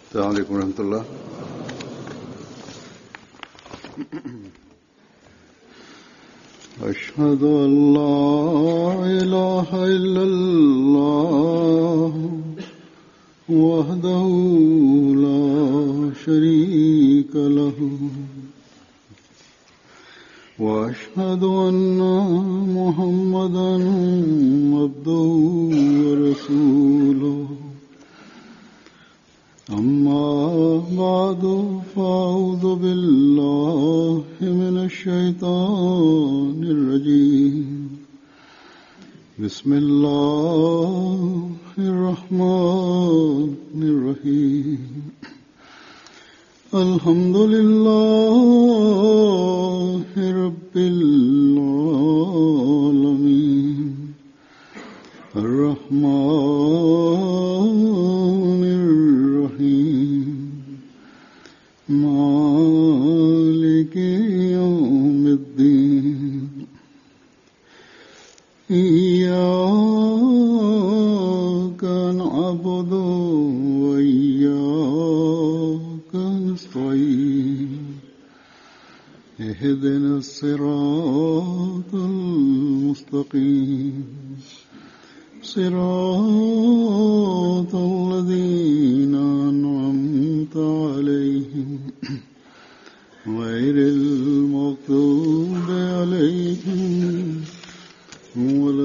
السلام عليكم ورحمة الله أشهد أن لا إله إلا الله وحده لا شريك له وأشهد أن محمدا عبده ورسوله أما بعد فأعوذ بالله من الشيطان الرجيم بسم الله الرحمن الرحيم الحمد لله رب العالمين الرحمن الرحيم مالك يوم الدين إياك نعبد وإياك نستعين اهدنا الصراط المستقيم صراط الذين أنعمت عليهم غير المغضوب عليهم ولا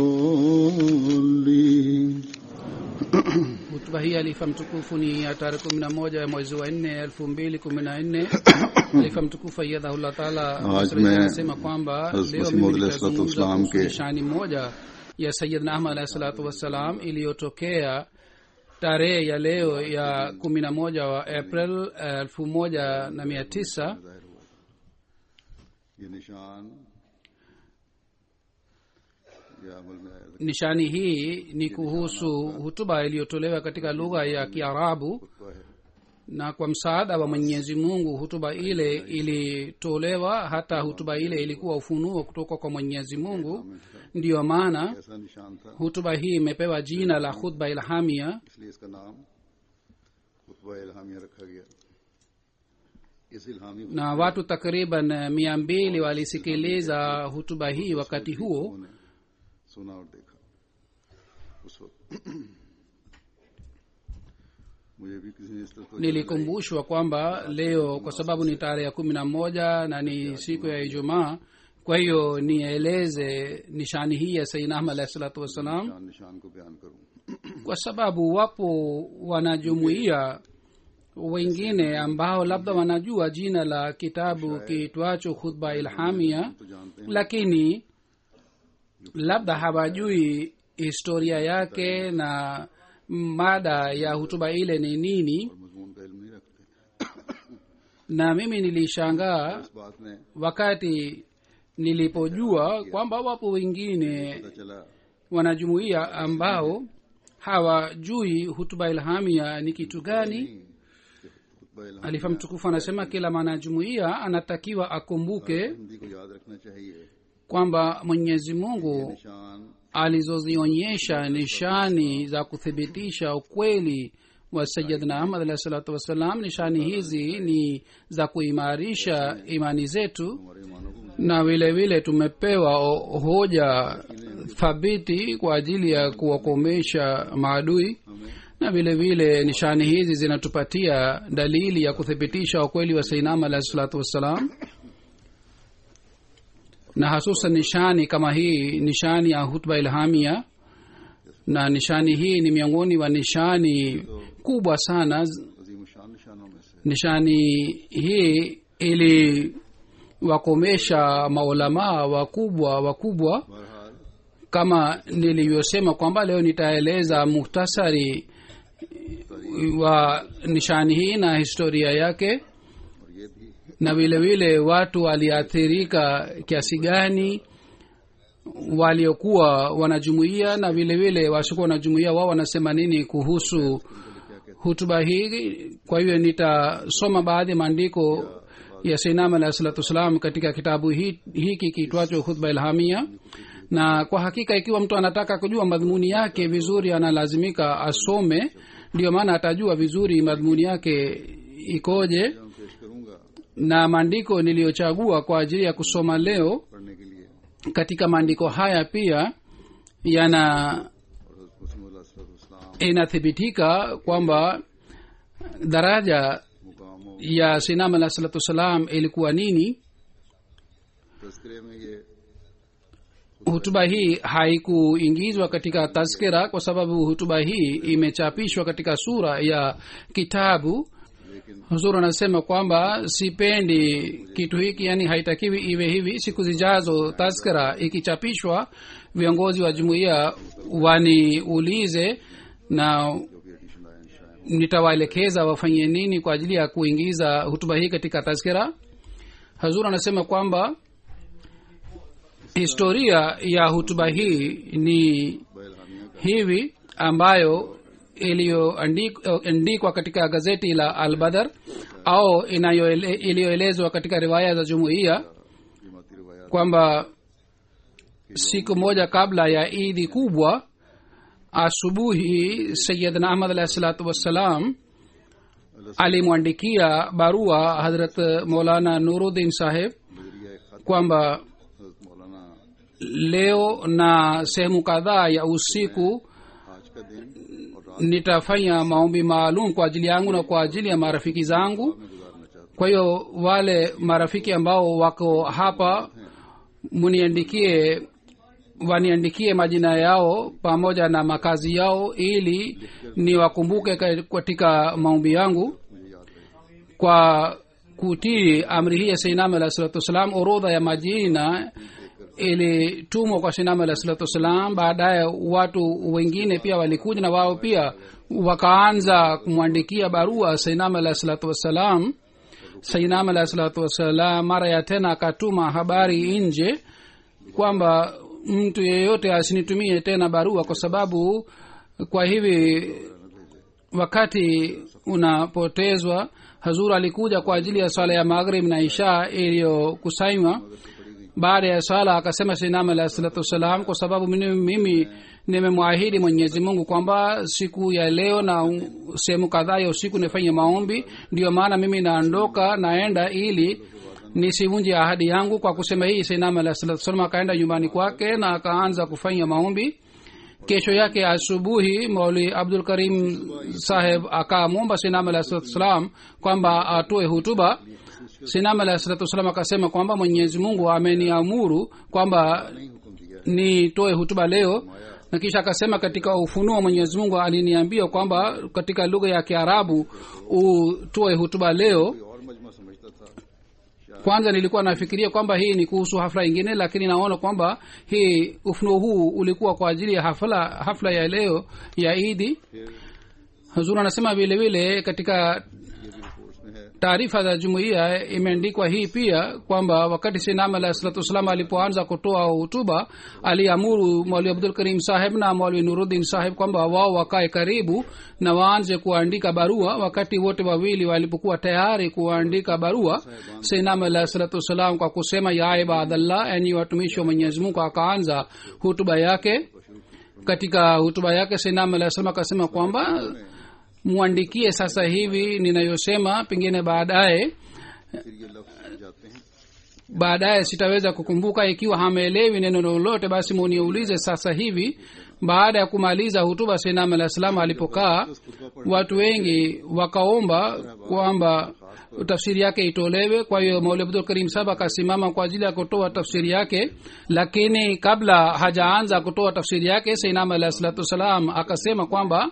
الضالين hutuba hii alifa mtukufu ni ya tarehe kumi na moja ya mwezi wa nne elfu mbili kumi na nne alifa mtukufu aiyadhahullah taala Aaj Msri main anasema kwamba Hazrat leo Masih mimi Maud alayhi salatu nitazungumza wassalam kuhusu ke- nishani moja ya sayidna ahmad alahi salatu wassalam iliyotokea tarehe ya leo ya kumi na moja wa april elfu moja na mia tisa ये निशान ये अमल में आया nishani hii ni kuhusu hutuba iliyotolewa katika lugha ya kiarabu खुतबा है na kwa msaada wa mwenyezi mungu hutuba ile ilitolewa hata hutuba ile ilikuwa ufunuo kutoka kwa mwenyezi mungu ndiyo maana ऐसा निशान था hutuba hii imepewa jina la khutba ilhamia इसलिए इसका नाम खुतबा इल्हामिया रखा गया इस इल्हामी na watu takriban mia mbili walisikiliza hutuba hii wakati huo ने सुना और देखा उस वक्त मुझे भी किसी ने इस तरह तो nilikumbushwa kwamba leo kwa sababu ni tarehe ya kumi na moja na ni siku ya ijumaa kwa hiyo nieleze nishani hii ya saidina ahmad alahi salatu wassalam निशान निशान को बयान करूं kwa sababu wapo wanajumuia wengine ambao labda wanajua jina la kitabu kiitwacho khutba ilhamia तो जानते हैं lakini labda hawajui historia yake na mada ya hutuba ile ni nini और मजमून का इल्म नहीं रखते na mimi nilishangaa इस बात ने wakati nilipojua kwamba wapo wengine पता चला wanajumuia ambao hawajui hutuba ilhamia ni kitu gani खुतबा इल्हाम alifa mtukufu anasema kila mwanajumuia anatakiwa akumbuke Hindi को याद रखना चाहिए kwamba mwenyezi mungu निशान alizozionyesha nishani za kuthibitisha ukweli wa sayidna ahmad alahi salatu wassalam nishani hizi ni za kuimarisha imani zetu हमारे ईमानों को na vile vile tumepewa o- hoja thabiti kwa ajili ya kuwakomesha maadui na vile vile nishani hizi zinatupatia dalili ya kuthibitisha ukweli wa sainama alahi salatu wassalam na hasusan nishani kama hii nishani ya hutba ilhamia na nishani hii ni miongoni wa nishani kubwa sana अजीम शान निशानों में से nishani hii iliwakomesha maulamaa wakubwa wakubwa बहरहाल kama nilivyosema kwamba leo nitaeleza muhtasari wa nishani hii na historia yake और ये भी na vile vile watu waliathirika kiasi gani waliokuwa wanajumuia na vile vile wasiokuwa wanajumuia wao wanasema nini kuhusu hutuba hii kwa hiyo nitasoma baadhi ya maandiko ya sainam alahi salatu wassalam katika kitabu hi- hiki kiitwacho khutba ilhamia na kwa hakika ikiwa mtu anataka kujua madhumuni yake vizuri analazimika asome ndiyo maana atajua vizuri madhumuni yake ikoje मैं पेश करूंगा na maandiko niliyochagua kwa ajili ya kusoma leo पढ़ने के लिए katika maandiko haya pia yana और मुस्लिम inathibitika kwamba daraja मुकामों ya sinam alah salatu wassalam ilikuwa nini तस्करे में ये hutuba hii haikuingizwa katika taskira kwa sababu hutuba hii imechapishwa katika sura ya kitabu लेकिन huzuru anasema kwamba sipendi kitu hiki yani haitakiwi iwe hivi siku zijazo taskira ikichapishwa viongozi wa jumuiya waniulize na जो भी एडिशन आए शायद nitawaelekeza wafanye nini kwa ajili ya kuingiza hutuba hii katika taskira hazur anasema kwamba historia ya hutuba hii ni बैलहामिया का hivi ambayo iliyoandikwa katika gazeti la albadar au inayoele- iliyoelezwa katika riwaya za jumuiya कीमती रवायात kwamba siku moja kabla ya idi kubwa asubuhi sayidna ahmad alahi salatu wassalam alimwandikia barua hadrat maulana nuruddin saheb नजरिया एक खत kwamba हजरत मौलाना leo na sehemu kadhaa ya usiku आज का दिन और रात nitafanya maombi maalum kwa ajili yangu na kwa ajili ya marafiki zangu में गुजारना चाहता kwa hiyo wale marafiki ambao wako hapa muniandikie waniandikie majina yao pamoja na makazi yao ili niwakumbuke ka- katika maombi yangu हूँ मुझे याद रहे kwa kutii amri hii ya seinam alah salatu wassalam orodha ya majina ilitumwa kwa seinam alah salatu wassalam baadaye watu wengine pia walikuja na wao pia wakaanza kumwandikia barua seinam alah salatu wassalam seinam alah salatu wassalam mara ya tena akatuma habari nje kwamba mtu yeyote asinitumie tena barua kwa sababu kwa hivi wakati unapotezwa hazur alikuja kwa ajili ya swala ya maghrib na isha iliyokusanywa baada ya swala akasema sinam alah salatu wassalam kwa sababu mimi, mimi nimemwahidi mwenyezi mungu kwamba siku ya leo na u- sehemu kadhaa ya usiku nifanye maombi ndiyo maana mimi naondoka naenda ili nisivunje ahadi yangu kwa kusema hii sinam alah salatu wassalam akaenda nyumbani kwake na akaanza kufanya maombi kesho yake asubuhi mauli abdul karim saheb akamwomba sinam alah salatu wassalam kwamba atoe hutuba sinam alah salatu wassalam akasema kwamba mwenyezi mungu ameniamuru kwamba नहीं हुक्म दिया nitoe hutuba leo na kisha akasema katika ufunuo mwenyezi mungu aliniambia kwamba katika lugha ya kiarabu utoe hutuba leo कोई और मजमा समझता था kwanza nilikuwa nafikiria kwamba hii ni kuhusu hafla ingine lakini naona kwamba hii ufunuo huu ulikuwa kwa ajili ya hafla hafla ya leo ya idi फिर huzuri anasema vile vile katika ये भी रिपोर्ट्स में है taarifa za jumuiya imeandikwa hii pia kwamba wakati sinam alah salatu wassalam alipoanza kutoa hutuba aliamuru mwali abdul karim saheb na mwali nuruddin saheb kwamba wao wakae karibu na waanze kuandika barua wakati wote wawili walipokuwa tayari kuandika barua sinam alah salatu wassalam kwa kusema ya ibadallah enyi watumishi wa mwenyezi mungu akaanza hutuba yake katika hutuba yake sinam alah salam akasema kwamba mwandikie sasa hivi ninayosema pengine baadaye फिर ये लफ्ज जाते हैं baadaye sitaweza kukumbuka ikiwa hameelewi neno lolote basi muniulize sasa hivi baada ya kumaliza hutuba sinam alah salam alipokaa watu wengi wakaomba kwamba tafsiri yake itolewe kwa hiyo mauli abdul karim saba akasimama kwa ajili ya kutoa tafsiri yake lakini kabla hajaanza kutoa tafsiri yake sinam alah salatu wassalam akasema kwamba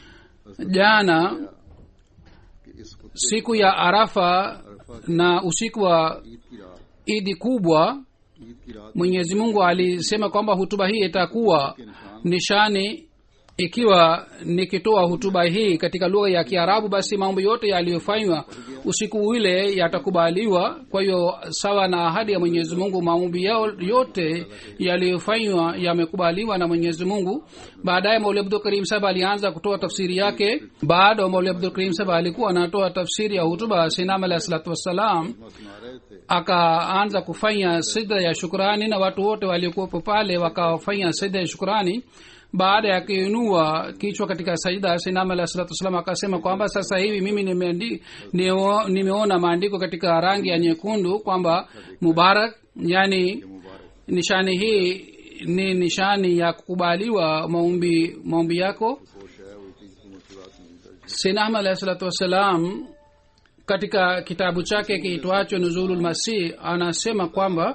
jana कि इस खुद siku ya arafa na usiku wa Eid की रात idi kubwa Eid की रात mwenyezi mungu alisema kwamba hutuba hii itakuwa के निशान nishani ikiwa nikitoa hutuba hii katika lugha ya kiarabu basi mambo yote yaliyofanywa usiku ule yatakubaliwa kwa hiyo sawa na ahadi ya mwenyezi mungu maombi yao yote yaliyofanywa yamekubaliwa na mwenyezi mungu baadaye mauli abdul karim saba alianza kutoa tafsiri yake baada mauli abdul karim saba alikuwa anatoa tafsiri ya hutuba sinam alahi salatu wassalam सुना रहे थे akaanza kufanya sida ya shukrani na watu wote waliokuwepo pale wakafanya sida ya shukrani baada ya kuinua kichwa katika sajida sinam alah salatu wassalam akasema kwamba sasa hivi mimi nimeandi- nio- nimeona maandiko katika rangi ya nyekundu kwamba mubarak yani ये मुबारक nishani hii ni nishani ya kukubaliwa maombi maombi yako होश है वो चीज को मुश्किलात नहीं दर्ज sinam alahi salatu wassalam katika kitabu chake kiitwacho nuzulul masih anasema kwamba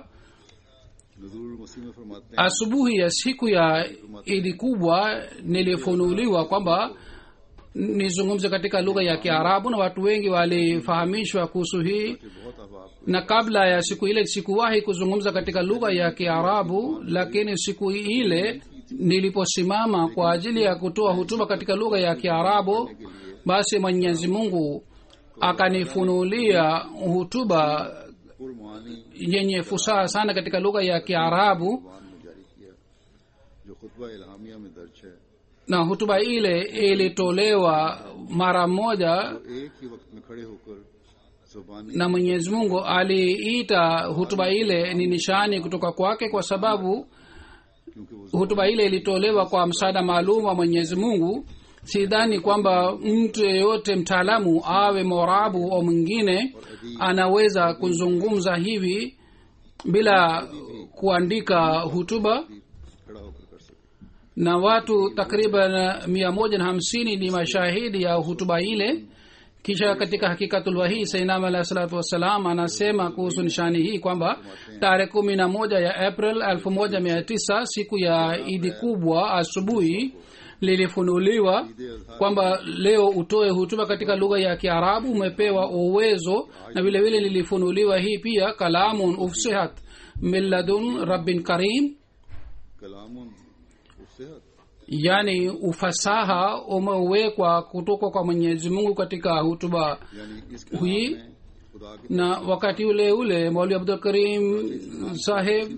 Nazrul मसीह में फरमाते हैं asubuhi ya siku ya idi kubwa nilifunuliwa kwamba nizungumze katika lugha ya kiarabu na watu wengi walifahamishwa kuhusu hii कि बहुत अहबाब na kabla ya siku ile sikuwahi kuzungumza katika lugha ya kiarabu lakini siku ile niliposimama kwa ajili ya kutoa hutuba katika lugha ya kiarabu basi mwenyezi mungu akanifunulia hutuba पुरमानी yenye fusaha sana katika lugha ya kiarabu Quran में जारी किया जो खुतबा इल्हामिया में दर्ज है na hutuba ile ilitolewa mara moja तो एक ही वक्त में खड़े होकर जुबानी na mwenyezi mungu aliita hutuba ile ni nishani kutoka kwake kwa sababu क्योंकि वो hutuba ile ilitolewa kwa msaada maalum wa mwenyezi mungu sidhani kwamba mtu yeyote mtaalamu awe morabu au mwingine anaweza kuzungumza hivi bila kuandika hutuba खड़ा होकर कर सके na watu takriban mia moja na hamsini ni mashahidi ya hutuba ile kisha katika hakikatulwahii sainam alahi salatu wassalam anasema kuhusu nishani hii kwamba tarehe kumi na moja ya april elfu moja mia tisa siku ya idi kubwa asubuhi lilifunuliwa kwamba leo utoe hutuba katika lugha ya kiarabu umepewa uwezo na vile vile lilifunuliwa hii pia kalamun ufsihat milladun rabbin karim कलामुन उससेहत yani ufasaha umewekwa kutoka kwa mwenyezi mungu katika hutuba यानी इस कलाम हुई में खुदा के na wakati ule ule maulwi abdul karim saheb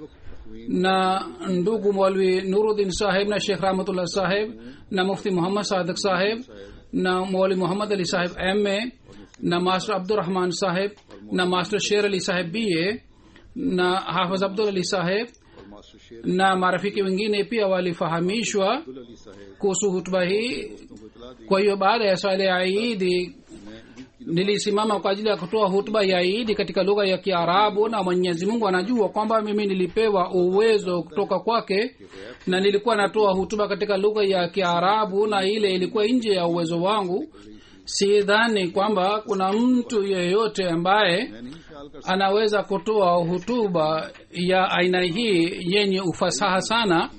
na ndugu maulwi nuruddin saheb na shekh rahmatullah saheb na mufti muhammad sadak saheb na maulwi muhammad ali saheb ma na master abdurrahman saheb na master sher ali saheb ba na hafiz abdul ali saheb और master Sher na marafiki wengine pia walifahamishwa Abdul Ali Saheb kuhusu hutuba hii को इतला दी kwa hiyo baada ya swala ya idi मैं ईद की nilisimama kwa ajili ya kutoa hutuba ya idi katika lugha ya kiarabu na mwenyezi mungu anajua kwamba mimi nilipewa uwezo kutoka kwake na nilikuwa natoa hutuba katika lugha ya kiarabu na ile ilikuwa nje ya uwezo wangu sidhani kwamba kuna mtu yeyote ambaye मैं नहीं ख्याल कर anaweza kutoa hutuba ya aina hii yenye ufasaha sana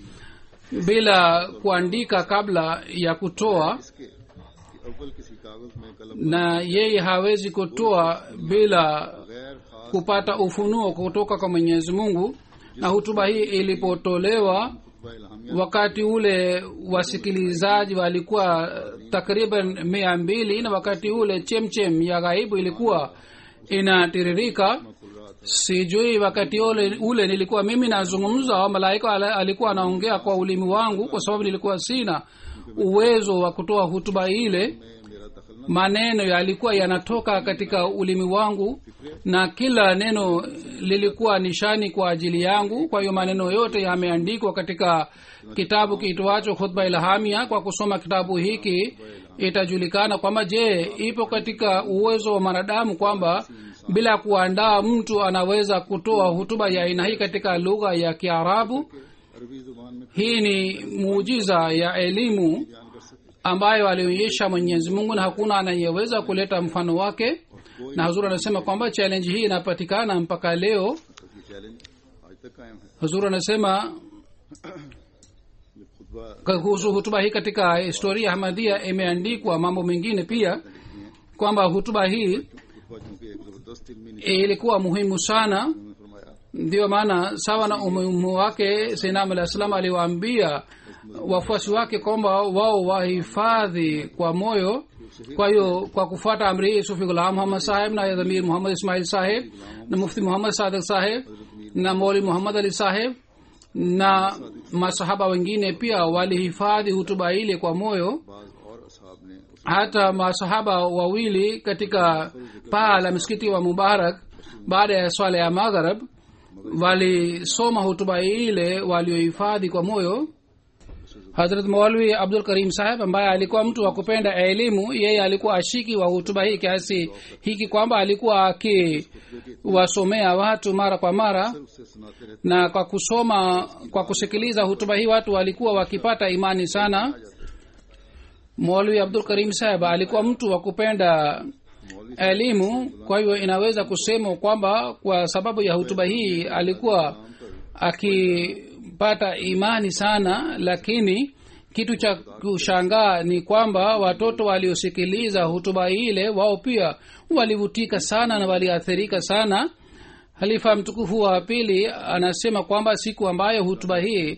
bila kuandika kabla ya kutoa इसके कि अव्वल किसी कागज में कलम na yeye hawezi kutoa bila गैर खास kupata ufunuo kutoka kwa mwenyezi mungu na hutuba hii ilipotolewa खुतबा इल्हामिया wakati ule wasikilizaji walikuwa takriban mia mbili na wakati ule chemchem ya ghaibu ilikuwa inatiririka खुल रहा था sijui wakati ule, ule nilikuwa mimi nazungumza au malaika ala- alikuwa anaongea kwa ulimi wangu kwa sababu nilikuwa sina uwezo wa kutoa hutuba ile मैं मेरा दखल न maneno yalikuwa yanatoka katika ulimi wangu na kila neno lilikuwa nishani kwa ajili yangu kwa hiyo maneno yote yameandikwa katika kitabu kiitwacho khutba ilhamia kwa kusoma kitabu hiki itajulikana kwamba je ipo katika uwezo wa mwanadamu kwamba bila kuandaa mtu anaweza kutoa hutuba ya aina hii katika lugha ya kiarabu अरबी जुबान में hii ni muujiza ya elimu बयान कर सके ambayo alionyesha mwenyezi mungu na hakuna anayeweza kuleta mfano wake na huzuri anasema kwamba challenge hii inapatikana mpaka leo तो ये चैलेंज आज तक कायम है huzuri anasema ये खुतबा kuhusu hutuba hii katika historia ya hamadia imeandikwa mambo mengine pia kwamba hutuba hii खुतबा चूंकि एक जबरदस्त इल्मी निशान ilikuwa muhimu sana उन्होंने फरमाया ndiyo maana sawa na umuhimu wake sainam alah salam aliwaambia wafuasi wake kwamba wao wahifadhi kwa moyo kwa hiyo kwa kufuata amri hii sufi gulam muhammad saheb na dhamir muhammad ismail saheb na mufti muhammad sadak saheb na moli muhammad ali saheb na masahaba wengine pia walihifadhi hutuba ile kwa moyo बाज और असहाब ने उस hata masahaba wawili katika paa la msikiti wa mubarak baada ya swala ya magharab walisoma hutuba ile waliohifadhi kwa moyo hazrat maulwi abdul karim saheb ambaye alikuwa mtu wa kupenda elimu yeye alikuwa ashiki wa hutuba hii kiasi hiki kwamba alikuwa akiwasomea watu mara kwa mara उससे सुनाते रहते na kwa kusoma kwa kusikiliza hutuba hii watu walikuwa wakipata imani sana maulwi abdul karim saheb alikuwa mtu wa kupenda elimu kwa hivyo inaweza kusema kwamba kwa sababu ya hutuba hii alikuwa akipata imani sana lakini kitu cha kushangaa ni kwamba watoto waliosikiliza hutuba ile wao pia walivutika sana na waliathirika sana halifa mtukufu wa pili anasema kwamba siku ambayo hutuba hii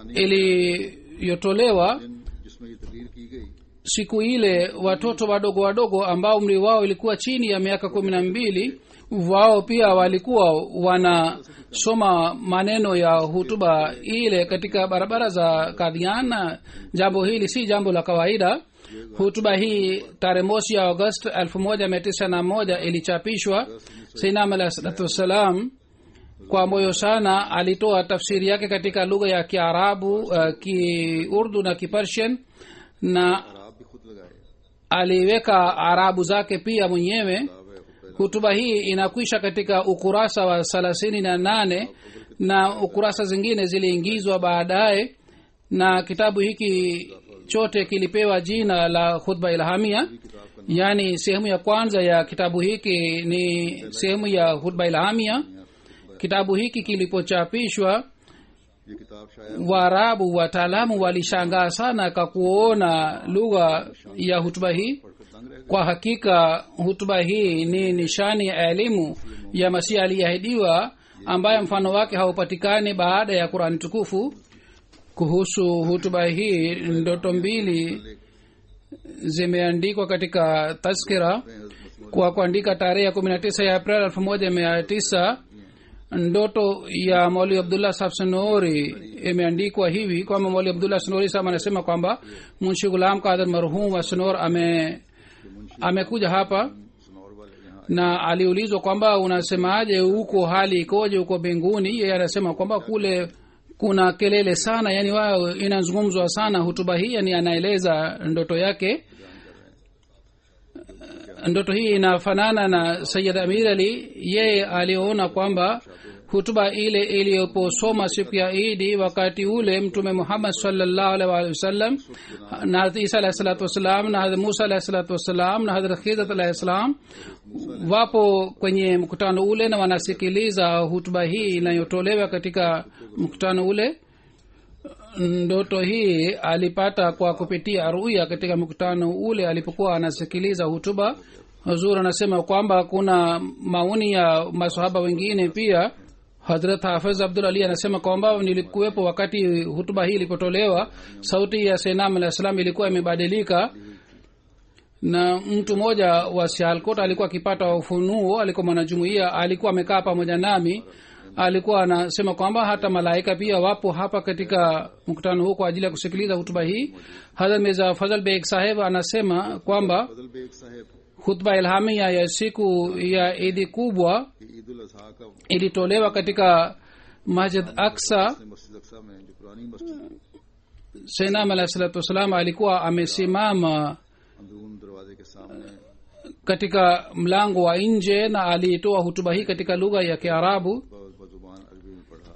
iliyotolewa दिन जिसमें ये तकरीर की गई siku ile watoto wadogo wadogo ambao umri wao ilikuwa chini ya miaka kumi na mbili wao pia walikuwa wanasoma maneno ya hutuba ile katika barabara za kadhiana jambo hili si jambo la kawaida hutuba hii tarehe mosi ya agost elfu moja mia tisa na moja ilichapishwa sainam alah salatu wassalam kwa moyo sana alitoa tafsiri yake katika lugha ya kiarabu uh, kiurdu na kipersian na और आप भी खुद लगाए aliweka arabu zake pia mwenyewe किताब है खुद hutuba hii inakwisha katika ukurasa wa thelathini na nane na ukurasa zingine ziliingizwa baadaye na kitabu hiki chote kilipewa jina la khutba ilhamia yaani sehemu ya kwanza ya kitabu hiki ni sehemu ya hutba ilhamia kitabu hiki kilipochapishwa ये किताब शायद waarabu wataalamu walishangaa sana kwa kuona lugha ya hutuba hii पढ़कर तंग रह kwa hakika hutuba hii ni nishani ya elimu ya masihi aliyeahidiwa ambaye mfano wake haupatikani baada ya qurani tukufu kuhusu hutuba hii ndoto mbili zimeandikwa katika taskira kwa kuandika tarehe ya kumi na tisa ya april elfu moja mia tisa ndoto ya mauli abdullah sahab sanori imeandikwa hivi kwamba mauli abdullah sanori sahab anasema kwamba munshi gulam kadir marhum wa sanor ame amekuja hapa सुनौर वाले यहाँ na aliulizwa kwamba unasemaje huko hali ikoje huko mbinguni yeye anasema kwamba kule kuna kelele sana yani wao inazungumzwa sana hutuba hii yani anaeleza ndoto yake ndoto hii inafanana na sayid amir ali yeye aliona kwamba hutuba ile iliyoposoma siku ya idi wakati ule mtume muhammad salllahu alaihi waalihi wasallam na hadrat isa alahi salatu wassalam na hadrat musa alahi salatu wassalam na hadrat khizat alahi salam wapo kwenye mkutano ule na wanasikiliza hutuba hii inayotolewa katika mkutano ule ndoto hii alipata kwa kupitia ruya katika mkutano ule alipokuwa anasikiliza hutuba huzur anasema kwamba kuna maoni ya masahaba wengine pia hadrat hafiz abdul ali anasema kwamba nilikuwepo wakati hutuba hii ilipotolewa sauti ya senam alah salam ilikuwa imebadilika na mtu mmoja wa sialkot alikuwa akipata ufunuo alikuwa mwanajumuia alikuwa amekaa pamoja nami alikuwa anasema kwamba hata malaika pia wapo hapa katika mkutano huu kwa ajili ya kusikiliza hutuba hii hadrat mirza fazal beg saheb anasema kwamba Fazal Beg Sahab hutba ilhamia ya siku ya idi kubwa की ईद उल अजहा का ilitolewa katika masjid aksa मस्जिद अक्सा में जो पुरानी मस्जिद senam alah salatu wassalam alikuwa amesimama अंदरून दरवाजे के सामने katika mlango wa nje na aliitoa hutuba hii katika lugha ya kiarabu ब- बजुबान अरबी में पढ़ा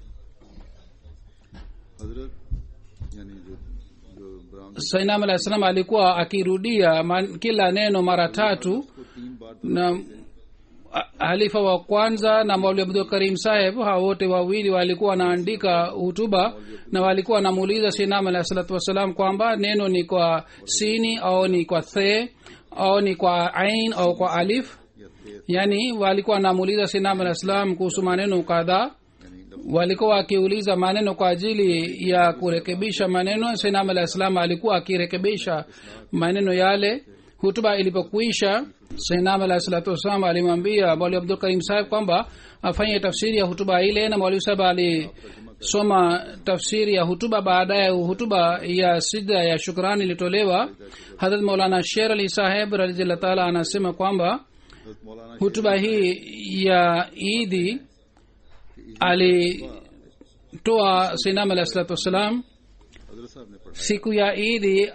हजरत यानी जो जो ब्राह्मण sainam alah salam alikuwa akirudia man, kila neno mara tatu को तीन बार na a- halifa wa kwanza na mauli abdul karim saheb hawa wote wawili walikuwa wanaandika hutuba na walikuwa wanamuuliza sinam alah salatu wassalam kwamba neno ni kwa sini au ni kwa the au ni kwa ain au kwa alif या थे yani walikuwa wanamuuliza sinam alah salam kuhusu maneno kadhaa यानी लफ्ज walikuwa wakiuliza maneno kwa ajili ya kurekebisha maneno sinam alah salam alikuwa akirekebisha maneno yale hutuba ilipokwisha sinam alah salatu wassalam alimwambia mwali abdul karim saheb kwamba afanye tafsiri ya hutuba ile na mwalimu saheb alisoma tafsiri ya hutuba baadaye hutuba ya sida ya shukrani ilitolewa hadrat maulana sher ali saheb radillah taala anasema kwamba हजरत मौलाना hutuba hii ya idi alitoa sinam alah salatu wassalam हजरत साहब ने पढ़ा siku ya idi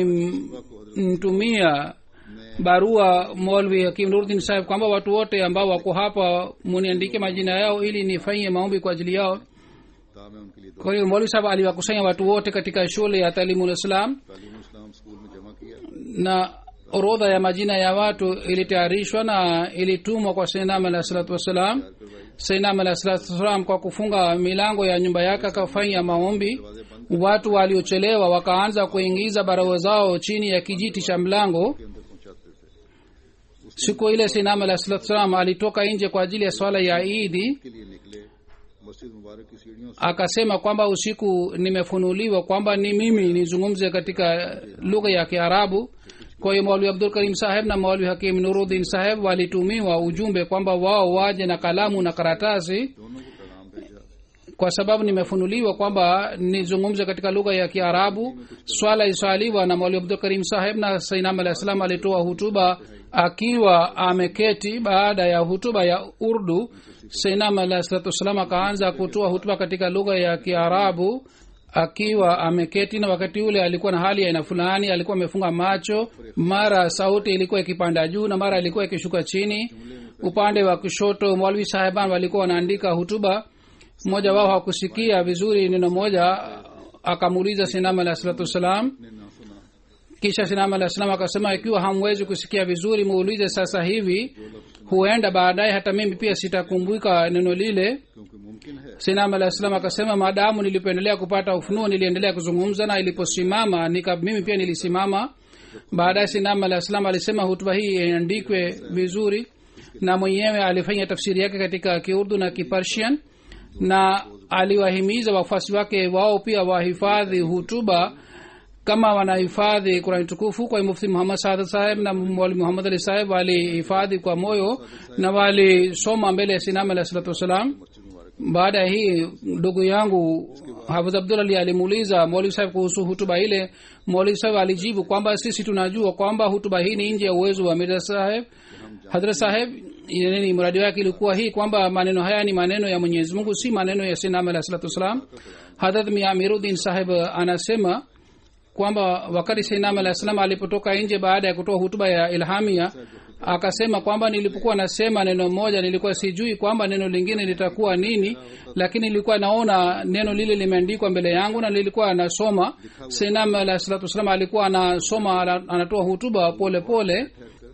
alimtumia barua molvi hakim nurdin saheb kwamba watu wote ambao wako hapa muniandike majina yao ili nifanyie maombi kwa ajili yao था मैं उनके लिए दो kwa hiyo molvi saheb aliwakusanya watu wote katika shule ya talimul islam तालीम इस्लाम स्कूल में जमा किया na orodha ya majina ya watu ilitayarishwa na ilitumwa kwa seinam alah salatu wassalam seinam alah salatu wassalam kwa kufunga milango ya nyumba yake akafanya maombi watu waliochelewa wakaanza kuingiza barua zao chini ya kijiti cha mlango के अंदर पहुंचाते थे siku ile seinam alah salatu wassalam alitoka nje kwa ajili ya swala ya idi के लिए निकले मस्जिद मुबारक की सीढ़ियों से akasema kwamba usiku nimefunuliwa kwamba ni mimi nizungumze katika lugha ya kiarabu kwa hiyo maulwi abdul karim saheb na maulwi hakim nuruddin saheb walitumiwa ujumbe kwamba wao waje na kalamu na karatasi दोनों को पैगाम भेजा kwa sababu nimefunuliwa kwamba nizungumze katika lugha ya kiarabu swala iswaliwa na maulwi abdul karim saheb na sainam alah salam alitoa hutuba akiwa ameketi baada ya hutuba ya urdu sainam alah salatu wassalam akaanza kutoa hutuba katika lugha ya kiarabu akiwa ameketi na wakati ule alikuwa na hali ya aina fulani alikuwa amefunga macho mara sauti ilikuwa ikipanda juu na mara ilikuwa ikishuka chini upande wa kushoto mwalwi sahiban walikuwa wanaandika hutuba mmoja wao hakusikia vizuri neno moja akamuuliza sinam alah salatu wassalam ने ना सुना kisha sinam alah salam akasema ikiwa hamwezi kusikia vizuri muulize sasa hivi huenda baadaye hata mimi pia sitakumbuka neno lile क्योंकि मुमकिन है sinam alah salam akasema maadamu nilipoendelea kupata ufunuo niliendelea kuzungumza na iliposimama nika mimi pia nilisimama baadaye sinam alah salam alisema hutuba hii iandikwe vizuri na mwenyewe alifanya tafsiri yake katika kiurdu na kipersian na aliwahimiza wafuasi wake wao pia wahifadhi hutuba kama wanahifadhi kurani tukufu kwa hiyo mufti muhammad saad saheb na mwali muhammad ali saheb walihifadhi kwa moyo na walisoma mbele ya sinam alah salatu wassalam मस्जिद मुबारक baada ya hii ndugu yangu hafidh abdul ali alimuuliza mwalimu saheb kuhusu hutuba ile mwalimu saheb alijibu kwamba sisi tunajua kwamba hutuba hii ni nje ya uwezo wa mirza saheb hadrat saheb yani mradi wake ilikuwa hii kwamba maneno haya ni maneno ya mwenyezi mungu si maneno ya sinam alah salatu wassalam hadrat miamiruddin saheb anasema kwamba wakati sainam alah salam alipotoka nje baada ya kutoa hutuba ya ilhamia akasema kwamba nilipokuwa nasema neno moja nilikuwa sijui kwamba neno lingine litakuwa nini lakini nilikuwa naona neno lile limeandikwa mbele yangu na nilikuwa nasoma sainam alah salatu wassalam alikuwa anasoma ana- anatoa hutuba pole pole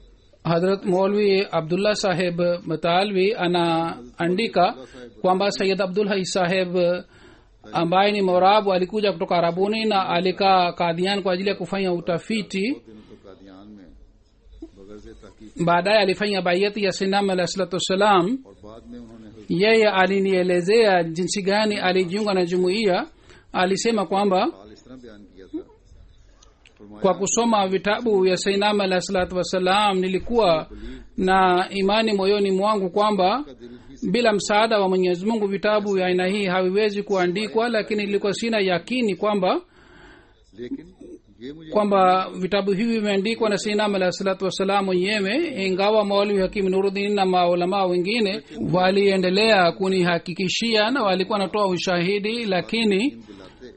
hadrat molvi abdullah saheb matalvi anaandika kwamba sayid abdul hai saheb ambaye ni morabu alikuja kutoka arabuni na alikaa kadian kwa ajili ya kufanya utafiti दिनों तो कादियान में बगैर से तहकीक baadaye alifanya baiyati ya sinam alah salatu wassalam और बाद में उन्होंने हजरत yeye alinielezea jinsi gani alijiunga na jumuiya alisema kwamba हाल इस तरह बयान किया था फरमाया kwa kusoma vitabu vya sainam alah salatu wassalam nilikuwa na imani moyoni mwangu kwamba का दिल भी bila msaada wa mwenyezi mungu vitabu vya aina hii haviwezi kuandikwa lakini nilikuwa sina yakini kwamba लेकिन ये मुझे kwamba vitabu hivi vimeandikwa na sinam alah salatu wassalam mwenyewe ingawa maulwi hakim nurudin na maulamaa wengine waliendelea kunihakikishia na walikuwa wanatoa ushahidi lakini दिलाते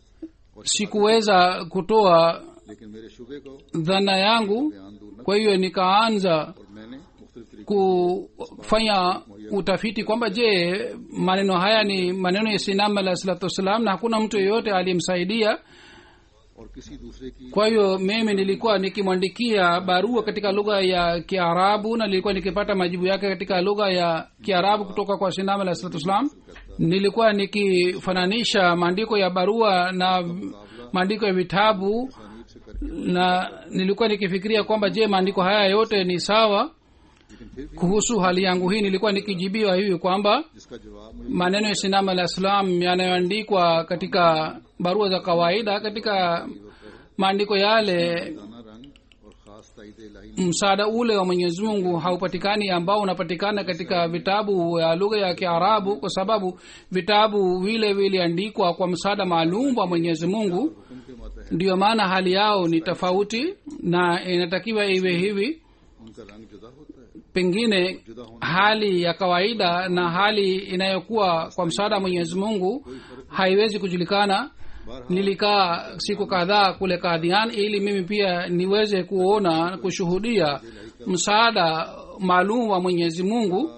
sikuweza kutoa लेकिन मेरे शुबे को dhana yangu बयान दूर न kwa hiyo nikaanza और मैंने मुख्तलिफ तरीके kufanya utafiti kwamba je maneno haya ni maneno ya sinam alah salatu wassalam na hakuna mtu yeyote aliyemsaidia और किसी दूसरे की kwa hiyo mimi nilikuwa nikimwandikia barua katika lugha ya kiarabu na nilikuwa nikipata majibu yake katika lugha ya kiarabu kutoka kwa sinam alah salatu wassalam nilikuwa nikifananisha maandiko ya barua na maandiko ya vitabu तानीब से करके na nilikuwa nikifikiria kwamba je maandiko haya yote ni sawa लेकिन फिर भी kuhusu hali yangu hii nilikuwa nikijibiwa hivi kwamba जिसका जवाब मुझे maneno ya sinam alah salam yanayoandikwa katika barua za kawaida katika maandiko yale दाना रंग और खास ताइद इलाही msaada ule wa mwenyezi mungu haupatikani ambao unapatikana katika vitabu ya lugha ya kiarabu kwa sababu vitabu vile viliandikwa kwa msaada maalum wa mwenyezi mungu हुक्म के मातहत ndiyo maana hali yao ni tofauti na inatakiwa iwe hivi उनका रंग जुदा होता है pengine hali ya kawaida na hali inayokuwa kwa msaada wa mwenyezi mungu haiwezi kujulikana nilikaa siku kadhaa kule kadhian ili mimi pia niweze kuona kushuhudia msaada maalum wa mwenyezi mungu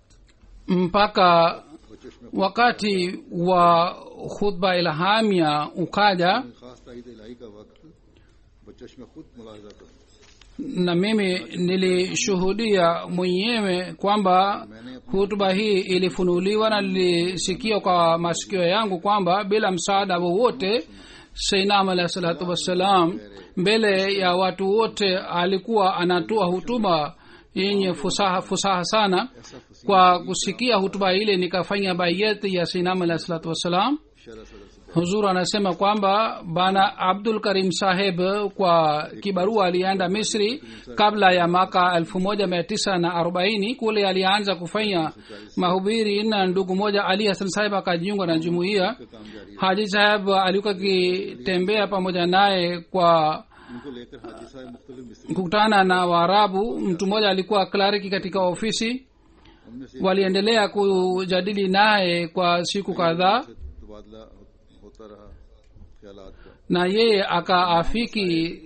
mpaka wakati wa khutba ilhamia ukaja खास ताइद इलाही का वक्त बचश में खुद मुलाजा कर na mimi nilishuhudia mwenyewe kwamba hutuba hii ilifunuliwa na nilisikia kwa masikio yangu kwamba bila msaada wowote seinam alahi salatu wassalam mbele ya watu wote alikuwa anatoa hutuba yenye fusaha, fusaha sana kwa kusikia hutuba ile nikafanya bayeti ya seinam alahi salatu wassalam शरा सदर से huzur anasema kwamba bana abdul karim saheb kwa kibarua alienda misri kabla ya mwaka elfu moja mia tisa na arobaini kule alianza kufanya mahubiri na ndugu moja ali hasan saheb akajiunga na jumuiya काम जारी haji saheb alikuwa akitembea pamoja naye kwa इनको लेकर हाजी साहब मुख्तलिफ मिस्री kukutana na waarabu mtu mmoja alikuwa klariki katika ofisi उनमें से waliendelea kujadili naye kwa siku kadhaa से तबादला होता रहा ख्यालात का na yeye akaafiki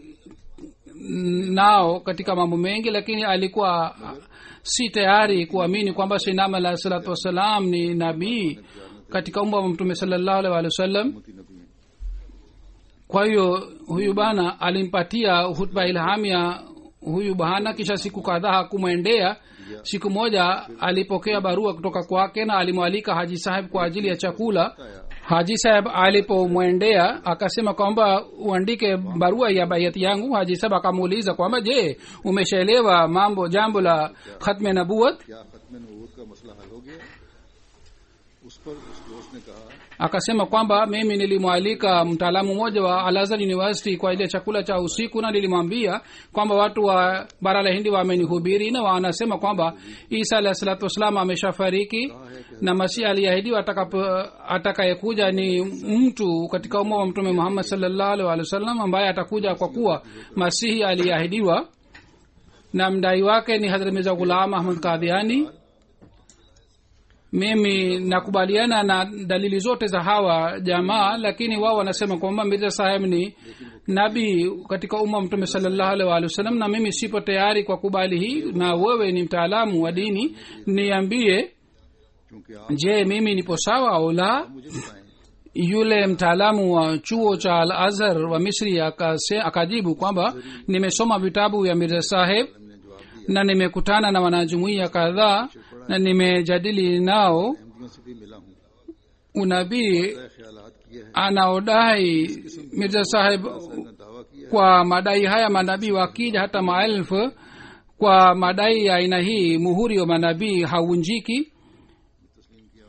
nao katika mambo mengi lakini alikuwa si tayari kuamini kwamba sinam alahi salatu wassalam ni nabii katika umma wa mtume salallahu alaihi wa sallam मोती नबी हैं kwa hiyo huyu bana alimpatia hutba ilhamia huyu bahana kisha siku kadhaa hakumwendea siku moja alipokea barua kutoka kwake na alimwalika haji saheb kwa ajili ya chakula haji saheb alipomwendea akasema kwamba uandike barua ya bayati yangu haji saheb akamuuliza kwamba je umeshaelewa mambo jambo la khatme nabuat क्या खत्म नबूत का मसला हल हो गया उस पर उस दोस्त ने कहा akasema kwamba mimi nilimwalika mtaalamu mmoja wa alazar university kwa ile chakula cha usiku na nilimwambia kwamba watu wa bara la hindi wamenihubiri na wanasema kwamba isa alahi salatu wassalam ameshafariki na masihi aliahidiwa atakapo- atakayekuja ni mtu katika umma wa mtume muhammad salllahu alih wa sallam ambaye atakuja kwa kuwa masihi aliahidiwa na mdai wake ni hadrat mirza ghulam ahmad kadhiani mimi nakubaliana na dalili zote za hawa jamaa lakini wao wanasema kwamba mirza saheb ni nabii katika umma wa mtume salallahu alaihi waalihi wasallam na mimi sipo tayari kwa kubali hii na wewe ni mtaalamu wa dini niambie क्योंकि आप je mimi nipo sawa au la मुझे बताएं yule mtaalamu wa chuo cha al azhar wa misri akase, akajibu kwamba nimesoma vitabu vya mirza saheb हमने जवाब दिया na nimekutana na wanajumuiya kadhaa na nimejadili nao अहमदियों से भी मिला हूँ unabii तय ख्यालात किए हैं anaodai mirza saheb ने दावा किया है kwa madai haya manabii wakija hata maelfu kwa madai ya aina hii muhuri wa manabii haunjiki तस्लीम किया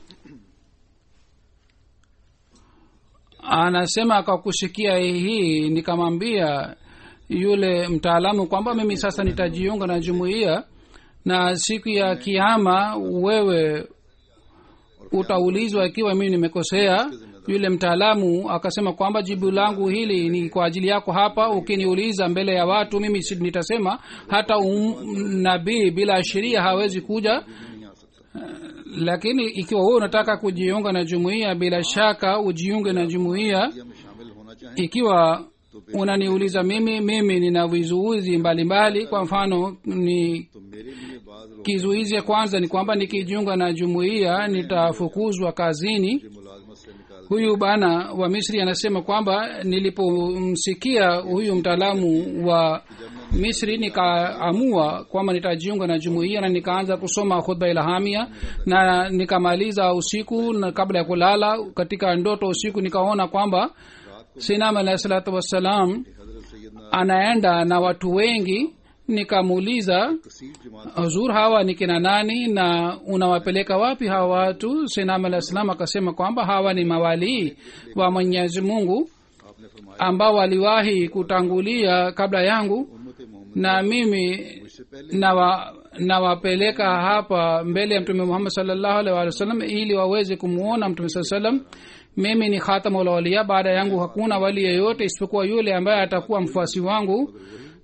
anasema kwa kusikia hii nikamwambia yule mtaalamu kwamba mimi sasa nitajiunga na jumuiya na siku ya kiama wewe utaulizwa ikiwa mimi nimekosea yule mtaalamu akasema kwamba jibu langu hili ni kwa ajili yako hapa ukiniuliza mbele ya watu mimi si- nitasema hata um, nabii bila sheria hawezi kuja नहीं आ सकता lakini ikiwa wewe unataka kujiunga na jumuiya bila shaka ujiunge na jumuiya या में शामिल होना चाहें ikiwa unaniuliza mimi mimi nina vizuizi mbalimbali kwa mfano ni तो मेरे लिए बाज लोग kizuizi ya kwanza ni kwamba nikijiunga na jumuiya nitafukuzwa kazini मुझे मुलाजमत से निकाल huyu bana wa misri anasema kwamba nilipomsikia huyu mtaalamu wa misri nikaamua kwamba nitajiunga na jumuiya na nikaanza kusoma khutba ilhamia na nikamaliza usiku na kabla ya kulala katika ndoto usiku nikaona kwamba sinam alahi salatu wassalam हजरत सैदना anaenda na watu wengi nikamuuliza कसीर जमात huzur hawa ni kina nani na unawapeleka wapi hawa watu sinam alah salam akasema kwamba hawa ni mawalii wa mwenyezi mungu आपने फरमाया ambao waliwahi kutangulia kabla yangu उम्मत Mohammad na mimi से पहले nawa nawapeleka hapa mbele ya mtume muhammad salllahu alih walih wa sallam ili waweze kumwona mtume saa salam mimi ni khatamulaulia baada yangu hakuna wali yeyote isipokuwa yule ambaye atakuwa mfuasi wangu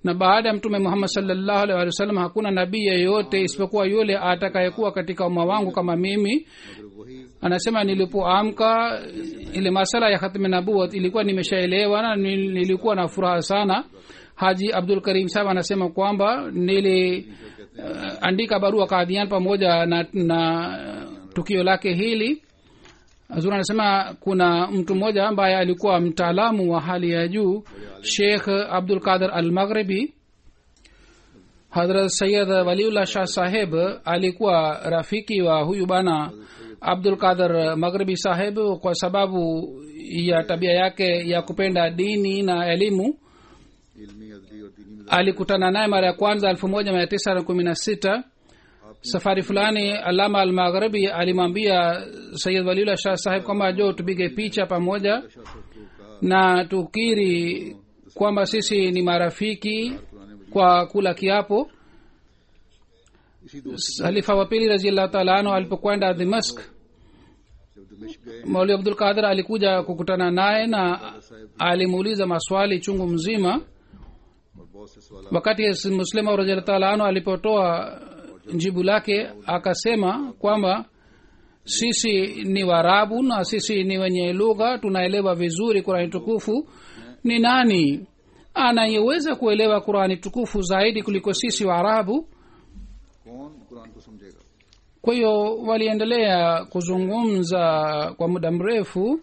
na baada ya mtume muhammad salllahu alih walih wasallam hakuna nabii yeyote isipokuwa yule atakayekuwa katika umma wangu kama mimi मगर वही anasema nilipoamka ile masala ya khatmi nabuat ilikuwa nimeshaelewa na nil- nilikuwa na furaha sana haji abdul karim sahab anasema kwamba nili uh, andika barua kadhian pamoja na, na tukio lake hili hazur anasema kuna mtu mmoja ambaye alikuwa mtaalamu wa hali ya juu sheikh abdul qadir al maghribi hadrat sayid waliullah shah saheb alikuwa rafiki wa huyu bana abdul qadir maghribi saheb kwa sababu ya tabia yake ya kupenda dini na elimu इल्मी अदली और दीनी में alikutana naye mara ya kwanza elfu moja mia tisa na kumi na sita safari fulani alama almagharibi alimwambia sayid waliullah shah saheb kwamba jo tupige picha pamoja na tukiri kwamba sisi ni marafiki kwa kula kiapo इसी दोस्त halifa wa pili raziallahu taala anhu alipokwenda dimask जब दमिश्क गए mauli abdul qadir alikuja kukutana naye na alimuuliza maswali chungu mzima और बहुत से सवाल wakati muslima raziallahu taala anhu alipotoa jibu lake akasema kwamba sisi ni warabu na sisi ni wenye lugha tunaelewa vizuri qurani tukufu ni nani anayeweza kuelewa qurani tukufu zaidi kuliko sisi waarabu कौन कुरान को समझेगा kwa hiyo waliendelea kuzungumza kwa muda mrefu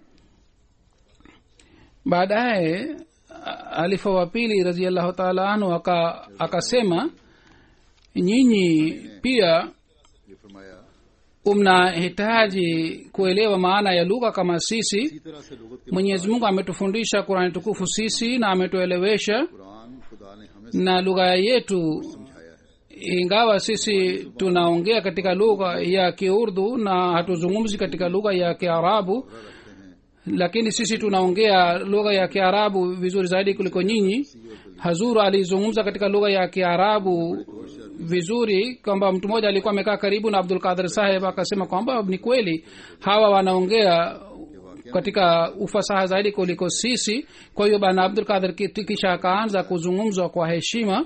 baadaye a- alifa wa pili raziallahu taala anhu aka- akasema nyinyi pia ये फरमाया mnahitaji kuelewa maana ya lugha kama sisi इसी तरह से लुगत के mwenyezi mungu ametufundisha kurani tukufu sisi na ametuelewesha Quran खुदा ने हमें na lugha yetu समझाया है ingawa sisi tunaongea katika lugha ya kiurdu na hatuzungumzi katika lugha ya kiarabu lakini sisi tunaongea lugha ya kiarabu vizuri zaidi kuliko nyinyi hazuru alizungumza katika lugha ya kiarabu vizuri kwamba mtu mmoja alikuwa amekaa karibu na abdul qadir saheb akasema kwamba ni kweli hawa wanaongea katika ufasaha zaidi kuliko sisi kwa hiyo bana abdul qadir ki- kisha akaanza kuzungumzwa kwa heshima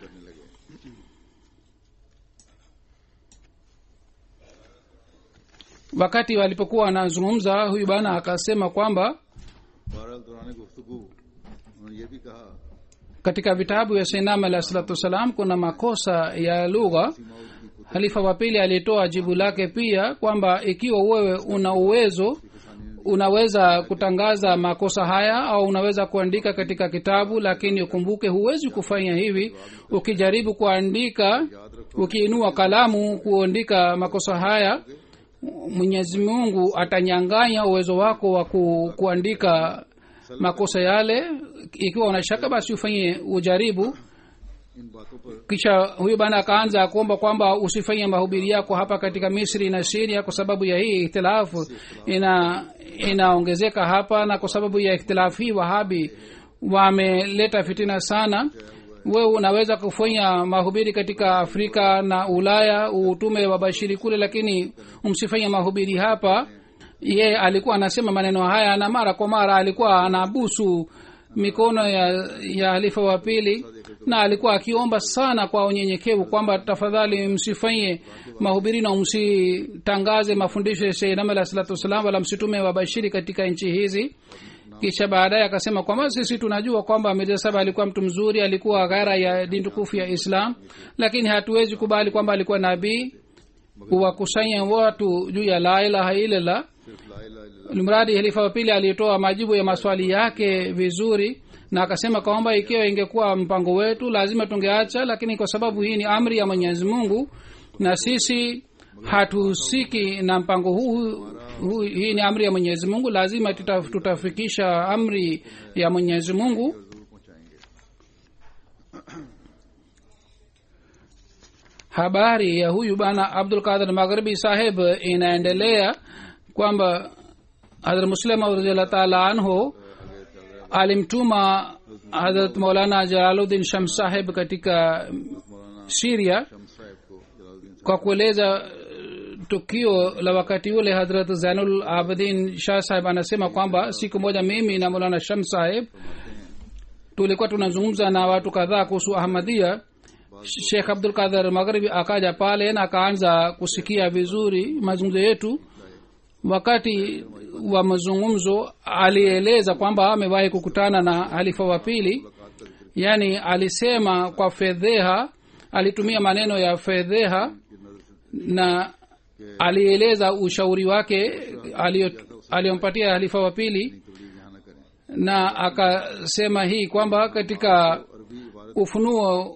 wakati walipokuwa wanazungumza huyu bana akasema kwamba बहरहाल दौरान गुफ्तगु उन्होंने ये भी कहा katika vitabu ya sainam alahi salatu wassalam kuna makosa ya lugha halifa wa pili alitoa jibu lake pia kwamba ikiwa wewe una uwezo unaweza kutangaza makosa haya au unaweza kuandika katika kitabu lakini ukumbuke huwezi kufanya hivi ukijaribu kuandika ukiinua kalamu kuandika makosa haya mwenyezi mungu atanyanganya uwezo wako wa ku, kuandika makosa yale ikiwa unashaka basi ufanye ujaribu इन बातों पर kisha huyu bana akaanza kuomba kwamba usifanye mahubiri yako hapa katika misri na siria kwa sababu ya hii ikhtilafu ina inaongezeka hapa na kwa sababu ya ikhtilafu hii wahabi wameleta fitina sana wewe unaweza kufanya mahubiri katika afrika na ulaya utume wabashiri kule lakini umsifanye mahubiri hapa ye alikuwa anasema maneno haya na mara kwa mara alikuwa anabusu mikono ya ya halifa wa pili na alikuwa akiomba sana kwa unyenyekevu kwamba tafadhali msifanye mahubiri na msitangaze mafundisho ya sheinam alah salatu wassalam wala msitume wabashiri katika nchi hizi kisha baadaye akasema kwamba sisi tunajua kwamba mirza saba alikuwa mtu mzuri alikuwa ghara ya dini tukufu ya islam lakini hatuwezi kubali kwamba alikuwa nabii kuwakusanya watu juu ya la ilaha illallah सिर्फ ला इलाहा इल्लल्लाह mradi halifa wa pili alitoa majibu ya maswali yake vizuri na akasema kwamba ikiwa ingekuwa mpango wetu lazima tungeacha lakini kwa sababu hii ni amri ya mwenyezi mungu na sisi hatuhusiki na mpango huu, huu hii ni amri ya mwenyezi mungu lazima tuta, tutafikisha amri ya mwenyezi mungu जरूर पहुंचाएंगे habari ya huyu bana abdul qadir magharibi saheb inaendelea kwamba hadrat muslim radhiallahu taala anhu alimtuma hadrat maulana jalaluddin sham saheb katika siria Shams साहब को Jalaluddin kwa kueleza eh, tukio la wakati ule hadrat zainul abidin shah saheb anasema kwamba siku moja mimi na maulana sham saheb tulikuwa tunazungumza na watu kadhaa kuhusu ahmadia shekh abdul kadhar magharibi akaja pale na akaanza kusikia vizuri mazungumzo yetu wakati wa mazungumzo alieleza kwamba amewahi kukutana na halifa wa pili yaani alisema kwa fedheha alitumia maneno ya fedheha na alieleza ushauri wake alio- aliyompatia halifa wa pili तबलीग यहाँ न करें na akasema hii kwamba katika अरबी इबारत ufunuo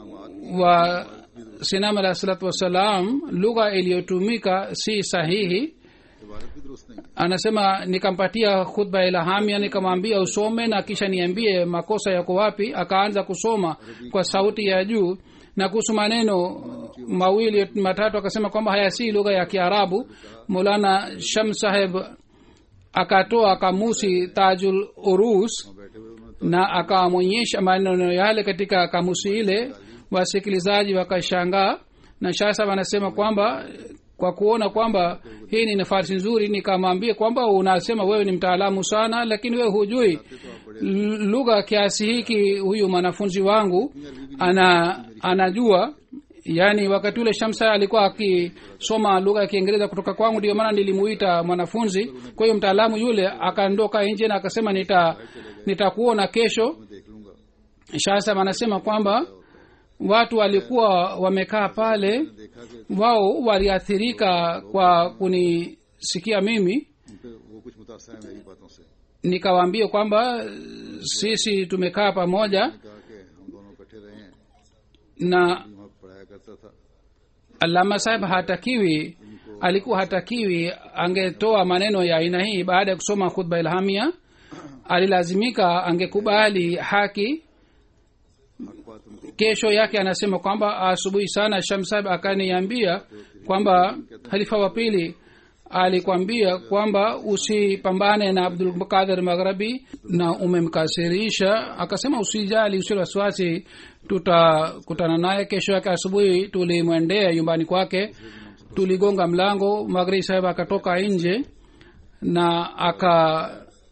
wa sinam alah salatu wassalam lugha iliyotumika si sahihi इबारत भी दुरुस्त नहीं है anasema nikampatia khutba ilhamia nikamwambia usome na kisha niambie makosa yako wapi akaanza kusoma kwa sauti ya juu na kuhusu maneno mawili matatu akasema kwamba haya si lugha ya kiarabu mulana sham saheb akatoa kamusi tajul urus बैठे हुए उन्होंने na akamwonyesha maneno yale katika kamusi ile wasikilizaji wakashangaa na shasa wanasema kwamba kwa kuona kwamba hii ni nafasi nzuri nikamwambia kwamba unasema wewe ni mtaalamu sana lakini wewe hujui L- lugha kiasi hiki huyu mwanafunzi wangu ana anajua yaani wakati ule shamsa alikuwa akisoma lugha ya kiingereza kutoka kwangu ndio maana nilimuita mwanafunzi kwa hiyo mtaalamu yule akaondoka nje na akasema nita nitakuona kesho मैं देख लूंगा shasa anasema kwamba watu walikuwa wamekaa pale देखा कि wao waliathirika kwa kunisikia mimi उन पे वो कुछ मुतासर है मेरी बातों से nikawaambia kwamba sisi tumekaa pamoja कहा कि हम दोनों इकट्ठे रहे हैं na वहाँ पढ़ाया करता था alama saheb hatakiwi alikuwa hatakiwi angetoa maneno ya aina hii baada ya kusoma khutba ilhamia alilazimika angekubali haki हक बात उनको kesho yake anasema kwamba asubuhi sana shamsab akaniambia kwamba halifa wa pili alikwambia kwamba usipambane na abdul qadir maghrabi na umemkasirisha akasema usijali usio wasiwasi tutakutana naye kesho yake asubuhi tulimwendea nyumbani kwake tuligonga mlango maghribi saheb akatoka nje na aka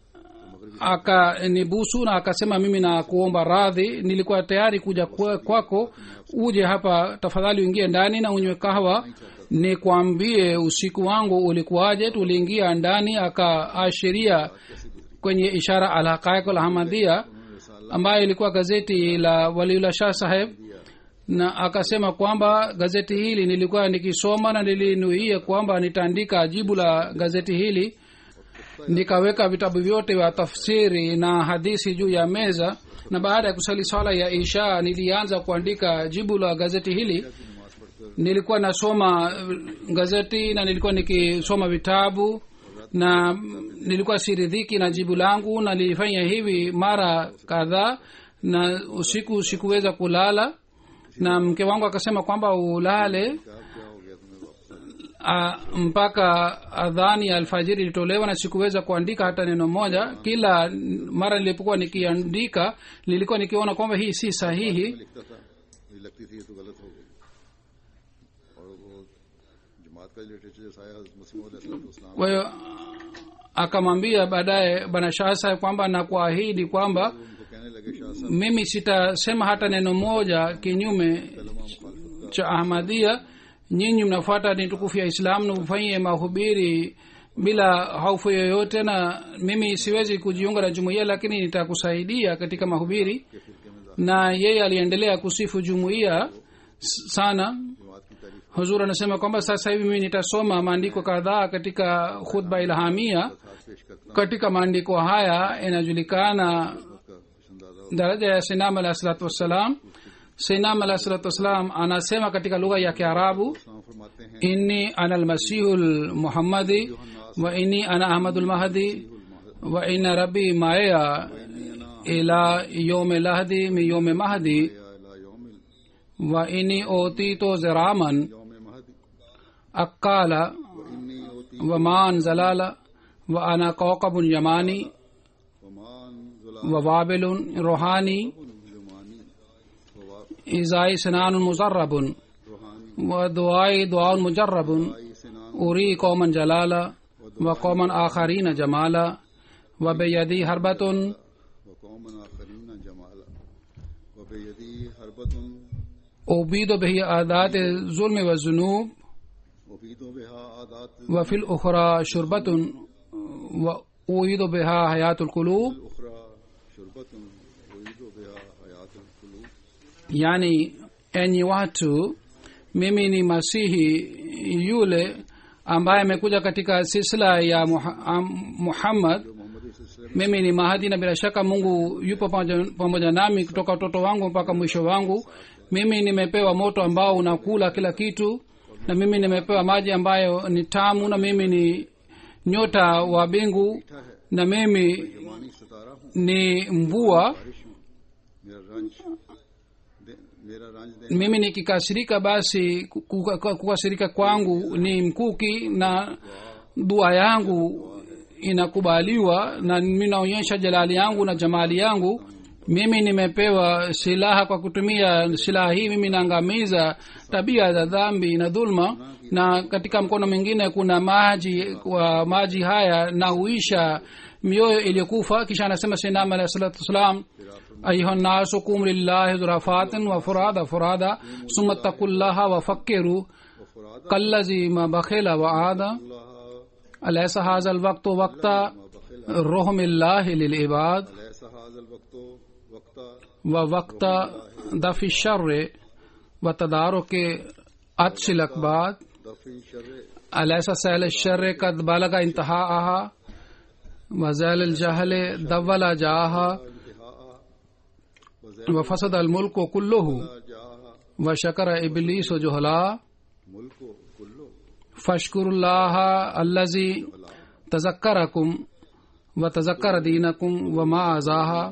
akanibusu na akasema mimi na kuomba radhi nilikuwa tayari kuja kwa- kwako uje hapa tafadhali uingie ndani na unywe kahawa nikwambie usiku wangu ulikuwaje tuliingia ndani akaashiria kwenye ishara alhaqaiq alhamadia ambayo ilikuwa gazeti la waliula shah saheb na akasema kwamba gazeti hili nilikuwa nikisoma na nilinuia kwamba nitaandika jibu la gazeti hili nikaweka vitabu vyote vya tafsiri na hadithi juu ya meza na baada ya kusali swala ya isha nilianza kuandika jibu la gazeti hili nilikuwa nasoma eh, gazeti na nilikuwa nikisoma vitabu na mm, nilikuwa siridhiki na jibu langu na nilifanya hivi mara kadhaa na usiku sikuweza kulala na mke wangu akasema kwamba ulale क्या क्या हो गया तुम्हें वापस a, mpaka adhani ya alfajiri ilitolewa na sikuweza kuandika hata neno moja kila mara nilipokuwa nikiandika nilikuwa nikiona kwamba hii si sahihi लिखता था मुझे लगती थी ये तो गलत हो गई और वो जमात का लिटरेचर जैसा आया मुस्लिम इस्लाम kwa hiyo akamwambia baadaye bwana shah saheb kwamba na kuahidi kwamba उनको कहने लगे शाह साहब mimi sitasema hata neno moja kinyume कलमा मुखालफत cha ahmadia nyinyi mnafuata ni tukufu ya islam na mfanyie mahubiri bila hofu yoyote na mimi siwezi kujiunga na jumuiya lakini nitakusaidia katika mahubiri के फिरके में na yeye aliendelea kusifu jumuiya s- sana जमात की तारीफ huzur anasema kwamba sasa hivi mimi nitasoma maandiko kadhaa katika khutba ilhamia हाथ पेश करता katika maandiko haya inajulikana हूँ उसका कुछ अंदाजा हो daraja ya sinam alah salatu wassalam sinam alah salatu wassalam anasema katika lugha ya kiarabu इस्लाम फरमाते हैं inni ana almasihu lmuhammadi wa inni ana ahmadu lmahdi wa inna rabbi maaya ila yome lahdi min yome mahdi या इला यौम wa inni otito ziraman यौम महदी akala इन्नी होती wa man zalala wa ana kawkabun yamani वमान wa wabilun rohani जुमानी ववा izai sinanun muzarrabun रूहानी wa duai duaun mujarrabun आई सिनान uri qauman jalala wa qauman akharina jamala wa biyadi harbatun व कौमन आखरीन जमाला ubidu bihi adat zulmi wa zunub मुफीदों बेहा आदात وفي الأخرى شربة وأويد بها حياة القلوب उखरा शुरबत उईदो बेहा हयात कुलूब yani enyi watu mimi ni masihi yule ambaye amekuja katika silsila ya Muha- am- muhammad Mohammad इस सिलसिले mimi ni mahadi na bila shaka mungu yupo pamoja, pamoja nami kutoka utoto wangu mpaka mwisho wangu mimi nimepewa moto ambao unakula kila kitu na mimi nimepewa maji ambayo ni tamu na mimi ni nyota wa bingu na mimi जवानी सितारा हूँ ni mvua बारिश हूँ मेरा रंज दे, मेरा रंज देने mimi nikikasirika basi ku- ku- kukasirika kwangu ni mkuki na dua yangu inakubaliwa na mimi naonyesha jalali yangu na jamali yangu mimi nimepewa silaha kwa kutumia silaha hii mimi naangamiza tabia za dhambi na dhulma na katika mkono mwingine kuna maji wa maji haya na huisha mioyo iliyokufa kisha anasema sinam alahi salatu wassalam ayuha nnasu kum lillahi zurafatin wa furada furada summa taqullaha wa fakkiru वफराद kallazi ma bakhila wa ada अल्लाह alaysa hadha alwaqtu waqta ruhmillahi lilibad ऐसा हाजल वक्तो वक्ता wa waqta dafi sharri wa tadaruki atshi lakbad दफी शर alaysa sahel sharri kad balaga intihaaha wa zal aljahli dawala jaaha इंतहा wa fasada almulku kulluhu जा wa shakara iblisu juhala मुल्क कुल्लो فاشكروا الله الذي تذكركم وتذكر دينكم وما أزاها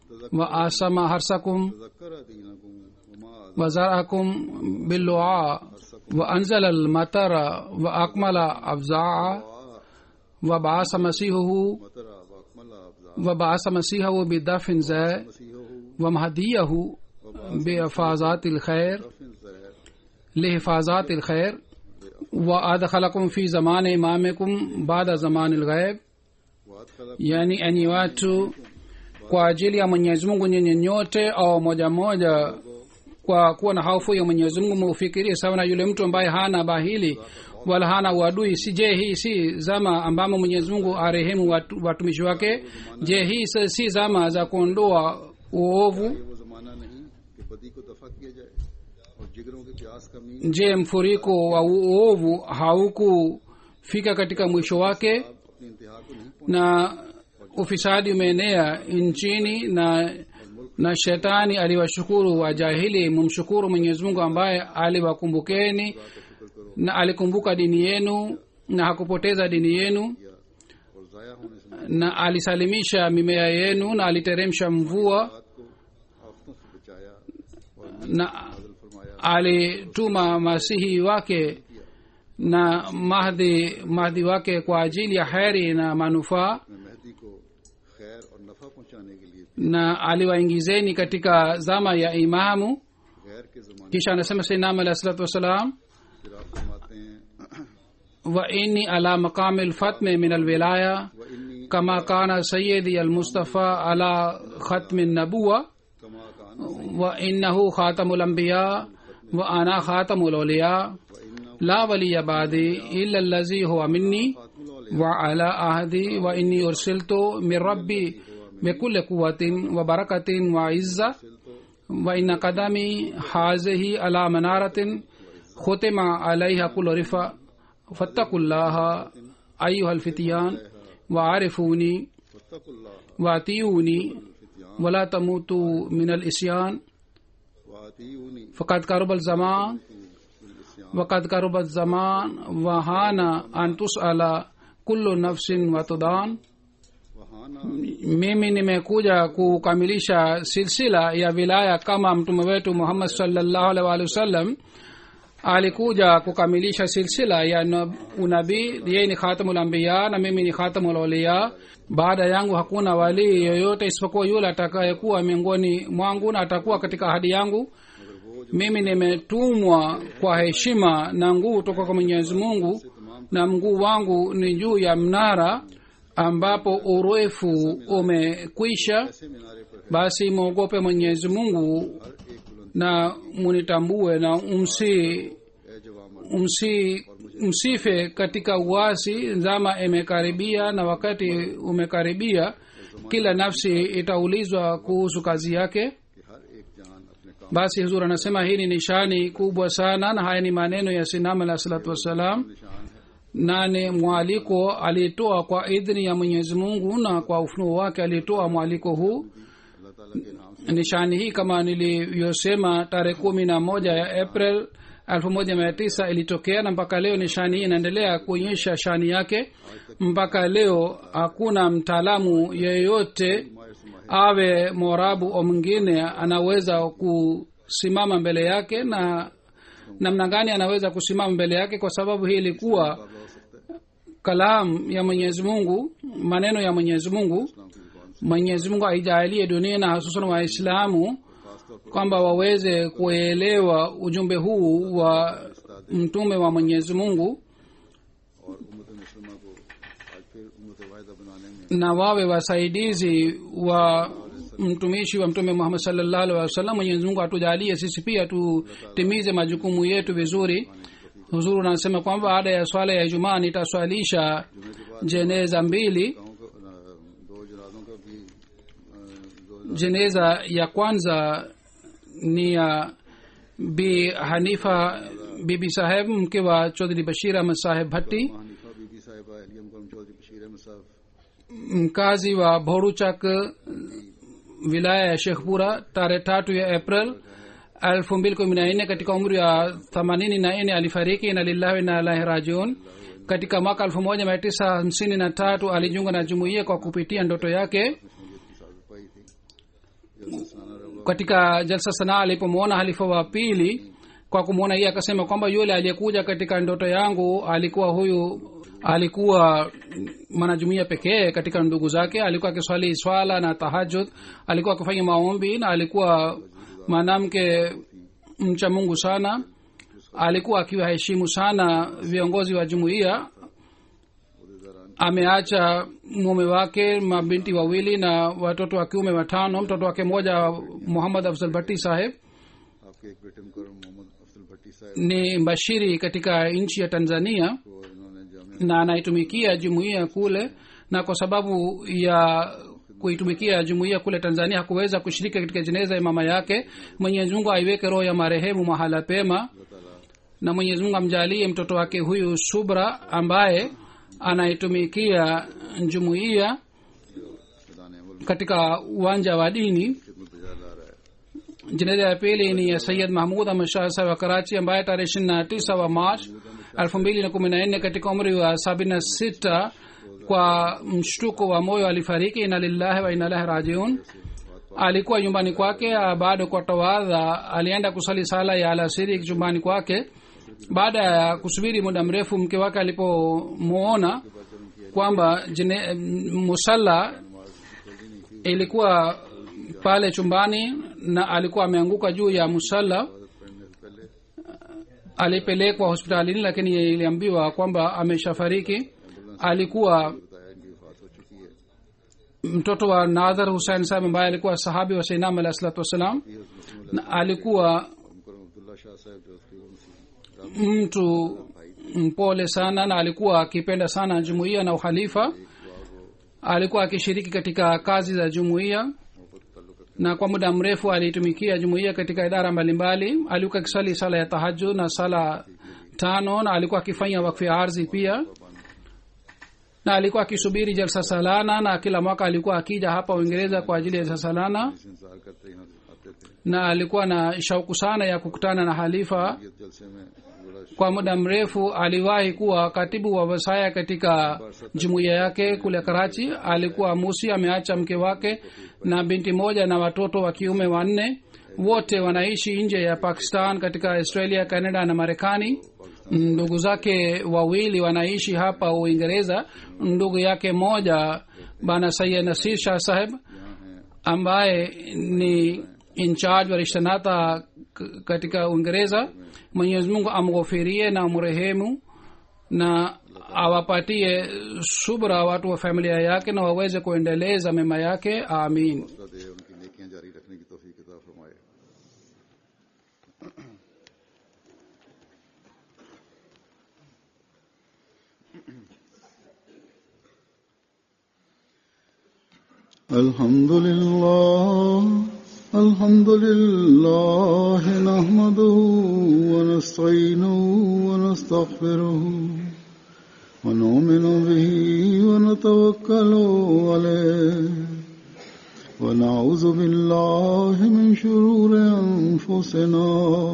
وآسم حرسكم तजक्कर दीनकुम वमा وزرعكم باللعاء وأنزل المطر وأكمل أفزاعا وبعث مسيحه मतरा वकमला अफजा وبعث مسيحه بدفن زي मसीहो ومهديه بإفاظات الخير रफिन जहर لحفاظات الخير وأدخلكم في زمان إمامكم بعد زمان الغيب वाद खलक yani enyi watu kwa ajili ya mwenyezi mungu nyinyi nyote au moja moja kwa kuwa na hofu ya mwenyezi mungu muufikirie sawa na yule mtu ambaye hana bahili wala hana uadui si je hii si zama ambamo mwenyezi mungu arehemu watu, watumishi wake je hii si- si zama za kuondoa uovu ये वो जमाना नहीं कि बदी को दफा किया जाए और जिगरों के प्यास कमी je mfuriko wa uovu haukufika katika mwisho wake अपनी इंतहा को नहीं na ufisadi umeenea nchini na na shetani aliwashukuru wajahili mumshukuru mwenyezi mungu ambaye aliwakumbukeni na alikumbuka dini yenu na hakupoteza dini yenu किया और जाया होने से na alisalimisha mimea yenu na aliteremsha mvua बात को आफतों से बचाया और na नाजल फरमाया alituma masihi wake na mahdi mahdi wake kwa ajili ya heri na manufaa मैं मेहदी को खैर और नफा पहुंचाने के लिए na aliwaingizeni katika zama ya imamu गैर के जमाने kisha anasema sainam alahi salatu wassalam फिर आप फरमाते हैं wa inni ala maqami lfatme min alwilaya व इन्नी kama kana sayidi almustafa ala khatmi nabuwa कमा कान wa innahu khatamu lambiya wa ana khatamu lawliya व इन्ना la waliya badi illa allazi huwa minni फातुल wa ala ahdi wa inni ursiltu min rabbi bikulli quwatin wa barakatin wa izza wa inna qadami hazihi ala manaratin khutima alaiha kullu rifa fattaqullaha ayuha alfityan wa arifuni फतकुल्लाह wa atiyuni wala tamutu min alisyan वातीउनी faqad karuba alzaman وقد قرب الزمان وهان أن تسأل كل نفس وتدان वहाना mimi nimekuja kukamilisha silsila ya wilaya kama mtume wetu muhammad salllahu alaihi waalihi wasallam alikuja kukamilisha silsila ya nab- unabii yeye ni khatamul anbiya na mimi ni khatamul auliya baada yangu hakuna walii yoyote isipokuwa yule atakayekuwa miongoni mwangu na atakuwa katika ahadi yangu mimi nimetumwa kwa heshima na nguvu toka kwa mwenyezi mungu na mguu wangu ni juu ya mnara ambapo urefu umekwisha ऐसे मीनारे पर basi mwogope mwenyezi mungu हर एक बुलंदी na munitambue na umsi ए जवाम umsi msife katika uasi zama imekaribia na wakati umekaribia kila nafsi itaulizwa kuhusu kazi yake कि हर एक जान अपने काम basi huzur anasema hii ni nishani kubwa sana na haya ni maneno ya sinam alah salatu wassalam निशान है na ni mwaliko alitoa kwa idhini ya mwenyezi mungu na kwa ufunuo wake alitoa mwaliko huu अल्लाह ताला के नाम से nishani hii kama nilivyosema tarehe kumi na moja ya april elfu moja mia tisa ilitokea na mpaka leo nishani hii inaendelea kuonyesha shani yake mpaka leo hakuna mtaalamu yeyote माहिर से माहिर awe morabu au mwingine anaweza kusimama mbele yake na namna gani anaweza kusimama mbele yake kwa sababu hii ilikuwa मुकाबला हो सकता है kalam ya mwenyezi mungu maneno ya mwenyezi mungu इस्लाम की जुबान से mwenyezi mungu aijalie dunia na hususan waislamu खासतौर पर kwamba waweze kuelewa ujumbe huu wa mtume wa mwenyezi mungu और उम्मत मुसलमान को आज फिर उम्मत वाहिदा बनाने में na wawe wasaidizi wa mtumishi wa mtume muhammad salllahu alhi wasallam mwenyezi mungu atujalie sisi pia tutimize majukumu yetu vizuri huzuru anasema kwamba baada ya swala ya ijumaa nitaswalisha jeneza mbili गाँव को अ, दो जनाजों का भी अ, दो jeneza ya kwanza ni ya bi hanifa bibi saheb mke wa chodhri bashir ahmad saheb bhatti Hanifa Bibi Sahiba अलियम करम चौधरी बशीर अहमद साहब mkazi wa boruchak wilaya ya shekhpura tarehe tatu ya april elfu mbili kumi na nne katika umri wa themanini na nne alifariki na lillahi na alahi rajiun katika mwaka elfu moja mia tisa hamsini na tatu alijiunga na jumuiya kwa kupitia ndoto yake की साजिश पाई थी जल्द सनाना रवा katika jalsa sanaa alipomwona halifa wa pili kwa kumwona yeye akasema kwamba yule aliyekuja katika ndoto yangu alikuwa huyu alikuwa mwanajumuia pekee katika ndugu zake alikuwa akiswali swala na tahajud alikuwa akifanya maombi na alikuwa mwanamke mcha mungu sana alikuwa akiwaheshimu sana viongozi wa jumuiya ameacha mume wake mabinti wawili na watoto wa kiume watano mtoto wake mmoja muhammad afzal bhatti saheb आपके एक बेटे मुकरम मोहम्मद अफजल भट्टी साहब ni mbashiri katika nchi ya tanzania को इन्होंने Jamia na anaitumikia jumuiya kule na kwa sababu ya kuitumikia jumuiya kule tanzania hakuweza kushiriki katika jeneza ya mama yake mwenyezi mungu aiweke roho ya marehemu mahala pema na mwenyezi mungu amjalie mtoto wake huyu subra ambaye anaitumikia jumuiya मैदान अमल katika uwanja wa dini खिदमत बजा ला रहा है jeneza ya pili ni ya sayid mahmud ahmad shah saheb wa karachi ambaye tarehe ishiri na tisa wa march elfu mbili na kumi na nne katika umri wa sabini na sita kwa mshtuko wa moyo alifariki ina lillahi wa inalahi rajiun alikuwa nyumbani kwake ah, bado kwa tawadha alienda kusali sala ya alasiri chumbani kwake baada ya kusubiri muda mrefu mke wake alipomwona kwamba jine- musalla ilikuwa pale chumbani na alikuwa ameanguka juu ya musalla पढ़ने से पहले alipelekwa hospitalini lakini iliambiwa kwamba ameshafariki alikuwa बताया इनकी वफात हो चुकी है mtoto wa nadhar husein saheb ambaye alikuwa sahabi wa seinam alahi salatu wassalam ये मुस्लिम na alikuwa मुकरम अब्दुल्ला शाह साहब जो उसकी वो मुस्लिम mtu mpole sana na alikuwa akipenda sana jumuiya na uhalifa alikuwa akishiriki katika kazi za jumuiya मोहब्बत ताल्लुक रखते na kwa muda mrefu aliitumikia jumuiya katika idara mbalimbali alikuwa akisali sala ya tahajud na sala tano na alikuwa akifanya wakfu ya ardhi pia na alikuwa akisubiri jalsa salana na kila mwaka alikuwa akija hapa uingereza kwa ajili ya jalsa salana इस इंतजार करते यहाँ आते थे na alikuwa na shauku sana ya kukutana na halifa ये जलसे में बड़ा kwa muda mrefu aliwahi kuwa katibu wa wasaya katika jumuiya yake kule karachi alikuwa musi ameacha mke wake na binti moja na watoto wa kiume wanne wote wanaishi nje ya pakistan katika australia canada na marekani ndugu zake wawili wanaishi hapa uingereza ndugu yake moja bana sayid nasir shah saheb ambaye ni incharge wa rishtanata k- katika uingereza mwenyezi mungu amghofirie na amrehemu na awapatie subra watu wa familia yake na waweze kuendeleza mema yake amin हौसला दे उनकी नेकियां जारी रखने की तौफीक अता फरमाए الحمد لله الحمد لله نحمده ونستعينه ونستغفره ونؤمن به ونتوكل عليه ونعوذ بالله من شرور أنفسنا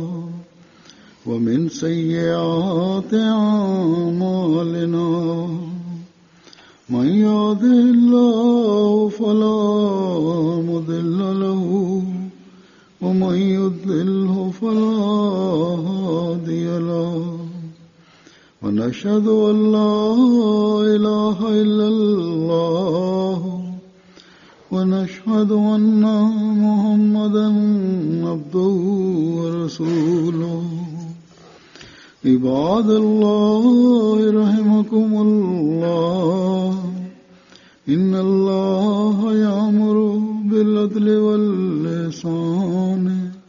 ومن سيئات أعمالنا من يهده الله فلا مضل له ومن يضلله فلا هادي له ونشهد أن لا إله إلا الله ونشهد أن محمدا عبده ورسوله عباد الله رحمكم الله إن الله يأمر بالعدل واللسان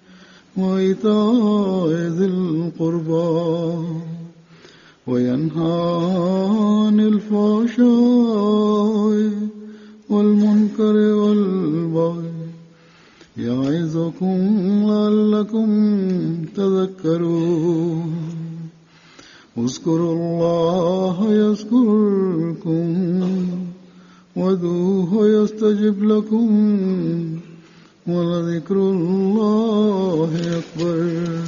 وإيتاء ذي القربى وينهى عن الفحشاء والمنكر والبغي يعظكم لعلكم تذكرون اذكروا الله يذكركم وادعوه يستجب لكم ولذكر الله أكبر